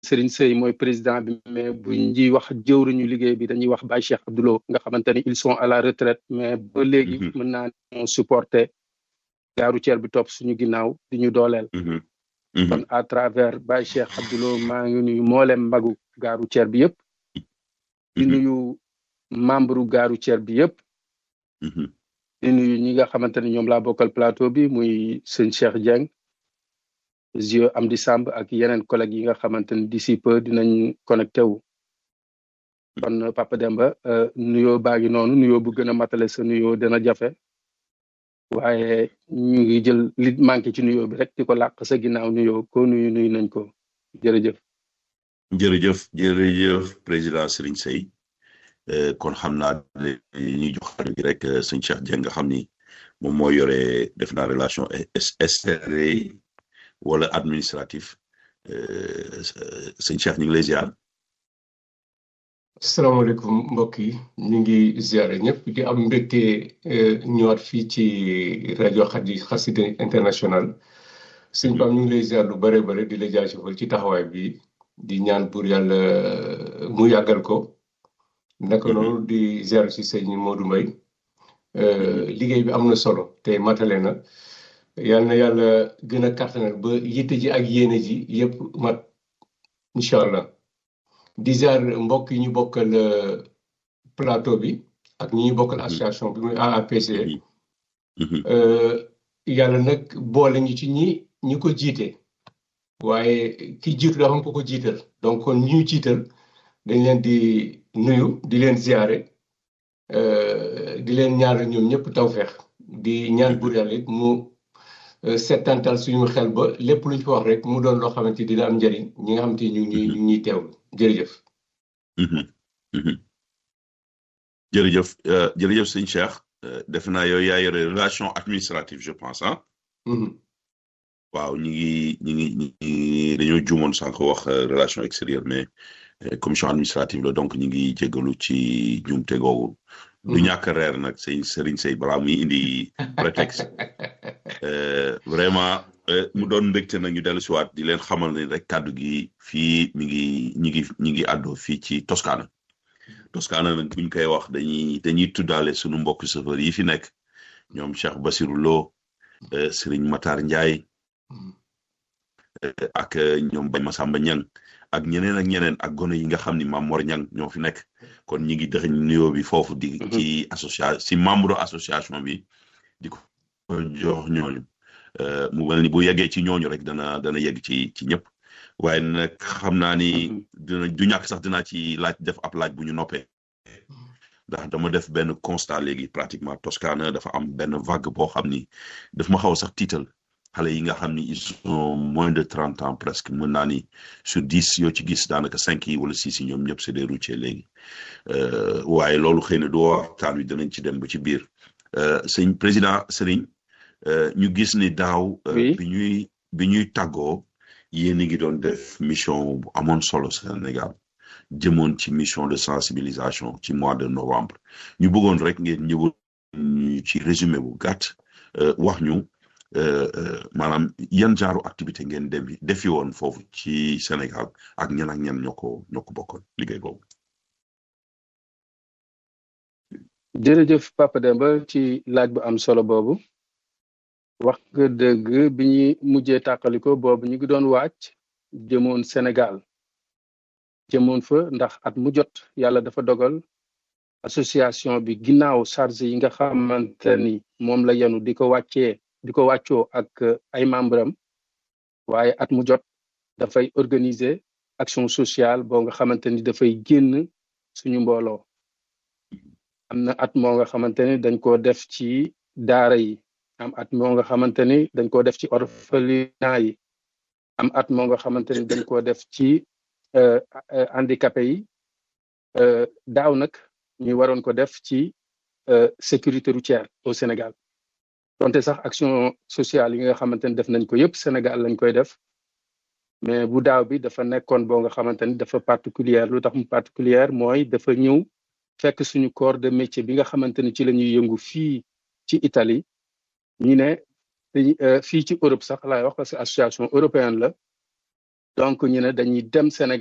Serigne Sey mooy président bi mais bu ñuy wax jëwriñu liggéey bi dañuy wax Baye Cheikh Abdoulo nga xamante ni ils sont à la retraite mais ba léegi mën naa ne supporté gaaru ceer bi topp suñu ginnaaw di ñu dooleel kon à travers Baye Cheikh Abdoulo maa ngi nuyu mboolem mbagu gaaru ceer bi yëpp di nuyu membre gaaru ceer bi yëpp di nuyu ñi nga xamante ne ñoom laa bokkal plateau bi muy sëñ Cheikh Dieng Zio Amdi Samb ak yeneen collègues yi nga xamante ne d'ici peu dinañ connecté wu kon Papa Demba nuyoo baa ngi noonu nuyoo bu gën a matale sa nuyoo dina jafe waaye ñu ngi jël li manqué ci nuyoo bi rek di ko làq sa ginnaaw nuyoo ko nuyu nuyu nañ ko jërëjëf. jërëjëf jërëjëf président Serigne Sey kon xam naa ñuy jox xarit gi rek sëñ Cheikh Dieng nga xam ni moom moo yore def naa relation extérieure wala administratif sëñ Cheikh ñu ngi lay ziar. asalaamaaleykum mbokk yi ñu ngi ziare ñëpp di am mbégte ñëwaat fii ci rajo Xadi Xassida international sëñ Pam ñu ngi lay ziar lu bare bare di la jaajëfal ci taxawaay bi di ñaan pour yàlla mu yàggal ko naka noonu di ziar si sëñ Modou Mbaye liggéey bi am na solo te matale na yal na yàlla gën a kàttanal ba yitte ji ak yéene ji yëpp mat incha allah. di ziar mbokk yi ñu bokkal plateau bi ak ñi ñu bokkal association bi muy AAPC yàlla nag boole ñu ci ñi ñi ko jiite waaye ki jiitu dafa am ko ko jiital donc kon ñi ñu jiital dañ leen di nuyu di leen ziare di leen ñaanal ñoom ñëpp tawfeex di ñaan buur yàlla it mu settantal suñu xel ba lépp lu ñu ko wax rek mu doon loo xamante dina am njëriñ ñi nga xamante ñu ngi ñu ngi ñuy teewlu jërëjëf. jërëjëf jërëjëf sëñ Cheikh def naa yow yaa yore relation administrative je pense ah. waaw ñu ngi ñu ngi ñu ngi dañoo juumoon sànq wax relation extérieure mais commission administrative la donc ñu ngi jégalu ci juumte googu. du ñàkk reer nag sëñ Serigne Sey balaa muy indi prétexte vraiment mu doon mbégte nag ñu dellu si waat di leen xamal ne rek kàddu gi fii mi ngi ñi ngi ñi ngi àddoo fii ci Toscana Toscana nag buñ koy wax dañuy dañuy tuddaale sunu mbokk chauffeur yi fi nekk ñoom Cheikh Basirou Lo Serigne Matar Ndiaye ak ñoom Baye Massamba Niang ak ñeneen ak ñeneen ak gone yi nga xam ni Mame Mor Niang ñoo fi nekk kon ñi ngi dëxëñ nuyoo bi foofu di ci association si membre association bi di ko jox ñooñu mu mel ni bu yeggee ci ñooñu rek dana dana yegg ci ci ñëpp waaye nag xam naa ni dina du ñàkk sax dinaa ci laaj def ab laaj bu ñu noppee ndax dama def benn constat léegi pratiquement Toscana dafa am benn vague boo xam ni daf ma xaw sax tiital xale yi nga xam ni ils sont moins de trente ans presque mën naa ni sur dix yoo ci gis daanaka cinq yi wala six yi ñoom ñëpp c'est des routiers léegi waaye loolu xëy na du waxtaan wi danañ ci dem ba ci biir sëñ président Serigne ñu gis ni daaw. bi ñuy bi ñuy tàggoo yéen a ngi doon def mission bu amoon solo Sénégal jëmoon ci mission de sensibilisation ci mois de novembre ñu bëggoon rek ngeen ñëwoon ñu ci résumé bu gàtt wax ñu. maanaam yan genre activité ngeen dem defi woon foofu ci Sénégal ak ñan ak ñan ñoo ko ñoo ko bokkoon liggéey boobu. jërëjëf Papa Demba ci laaj bu am solo boobu wax nga dëgg bi ñuy mujjee tàqaliko boobu ñu ngi doon wàcc jëmoon Sénégal jëmoon fa ndax at mu jot yàlla dafa dogal association bi ginnaaw charge yi nga xamante ni moom la yenu di ko wàccee. di ko wàccoo ak ay membre am waaye at mu jot dafay organiser action sociale boo nga xamante ni dafay génn suñu mbooloo am na at moo nga xamante ni dañ koo def ci daara yi am at moo nga xamante ni dañ koo def ci orphelinat yi am at moo nga xamante ni dañ koo def ci handicapé yi daaw nag ñu waroon ko def ci sécurité routière au Sénégal donte sax action sociale yi nga xamante ni def nañ ko yëpp Sénégal lañ koy def mais bu daaw bi dafa nekkoon boo nga xamante ni dafa particulière lu tax mu particulière mooy dafa ñëw fekk suñu corps de métier bi nga xamante ni ci la ñuy yëngu fii ci Italie ñu ne fii ci Europe sax laay wax parce que association européenne la donc ñu ne dañuy dem Sénégal